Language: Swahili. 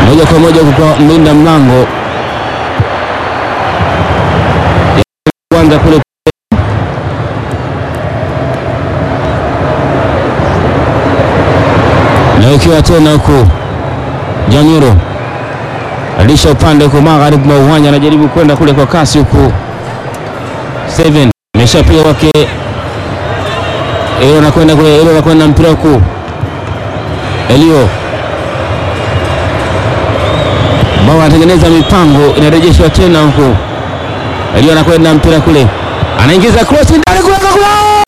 moja kwa moja kwa mlinda mlango kwanza kule na ikiwa tena huku Janyuro alisha upande huko magharibi mwa uwanja, anajaribu kwenda kule kwa kasi huku. Seven ameshapiga kwake, Elio anakwenda kule, Elio anakwenda mpira huku, Elio bao anatengeneza mipango, inarejeshwa tena huku, Elio anakwenda mpira kule, anaingiza cross ndani kule kule